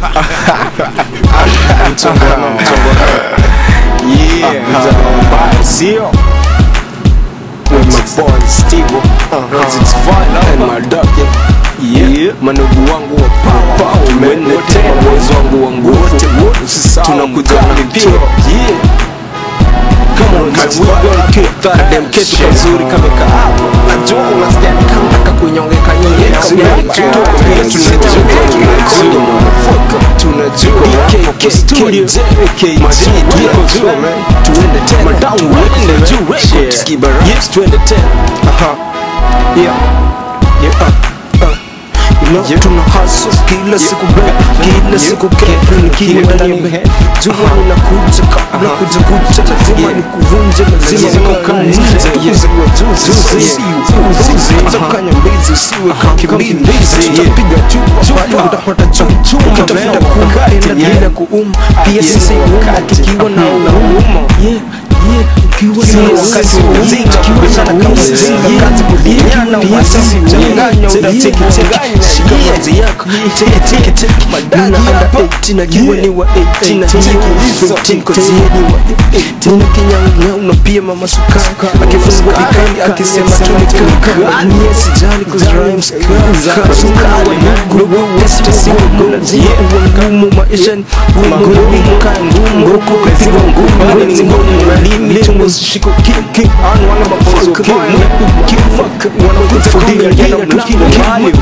Mchongoano, mchongoano. Yeah, mchongoano mbaya, sio? With my boy Steve, Rosix Vine, and my dog, yeah. Manugu wangu wa power, tumeende tena, boys wangu wa nguvu, tunakuja na mpira, yeah. Come on, man, we gonna kick that damn kitu kazuri kama kahawa. Najua unasikia ni kama nataka kunyongeka nyongeka. Tunajua, tunajua, tunajua. BKK Studio, KJ, tunajua, man. Tuende tena, tuende juu records, Kibara. Yes, tuende tena. Aha. Yeah. Yeah, uh, uh. You know, tuna hustle kila siku bro, kila siku kepu nikiwa ndani ya bed. Jua ninakuja kabla kuja kuja, lazima nikuvunje, lazima nikuvunje. Tukuziwa juzi, usiwe kanya mbizi, usiwe kakimbizi. Tutapiga chupa, pale utapata chumchuma, ukitafuta kupenda bila kuuma. Pia sisi huuma tukiwa na uuma. Yeah, yeah, ukiwa na wakati wa uzinga, ukiwa sana kama uzinga, kazi kudinyana, pia sisi uchanganya, unateke teke, shika mazi yako, teke teke teke, madani hapa 18 najua ni wa 18 na hiyo 15 kozi ni wa 18 na kinyang'au na pia mama sukari akifungua dikani akisema tu ni kaka mie sijali cause rhymes kaka sukari ndugu testi si ngumu lazima uwe ngumu maisha ni ngumu kaa ngumu huku kupigwa ngumu ni ngumu limi tungo shiko kim kim an wana mabozo kim kim fuck wana kufudia yana tukila mali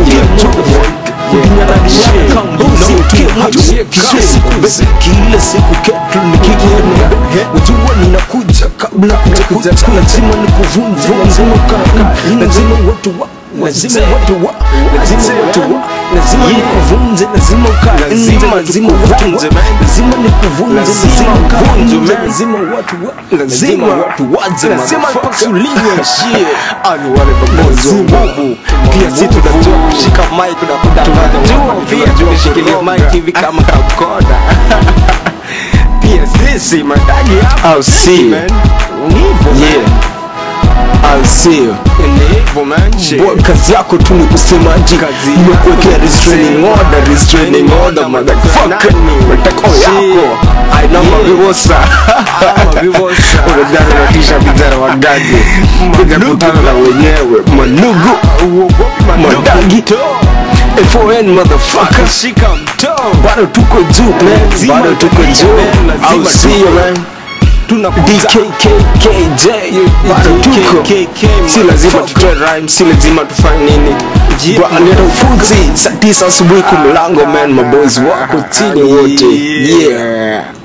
kila siku ketu nikiona ujua ninakuja kabla kuja lazima nikuvunje lazima kaka lazima watu wa lazima watu wa lazima watu wa lazima nikuvunje lazima ukae nje lazima watu wa lazima nikuvunje lazima ukae nje lazima watu wa lazima watu waje lazima ipasuliwe shit ani wale mabozi wa nguvu pia sisi tunajua kushika mic na kutangaza tunajua pia tunashikilia mic hivi kama kakoda pia sisi madagi hapa I'll see you. man ni hivyo Yeah. I'll see you. ni hivyo man shit Boy, kazi yako tu ni kusemaji Kazi nimekuwekea yako restraining kusema. order restraining order motherfucker Nani? matako Shit. yako aina Yeah. mavivosa mavivosa. unadhani natisha vijana wagage kuja kutana na wenyewe manugu uogopi Madagi. FON motherfucker shika mtoo bado tuko juu man Lazima bado tuko utapiga, juu man. Lazima I'll see you tuko. man tunakuja DKKKJ bado tuko DKKK, si lazima motherfucker. tutoe rhyme si lazima tufanye nini Yeah, Bwana, leta ufunzi saa tisa asubuhi kumlango man mabozi wako chini wote Yeah. yeah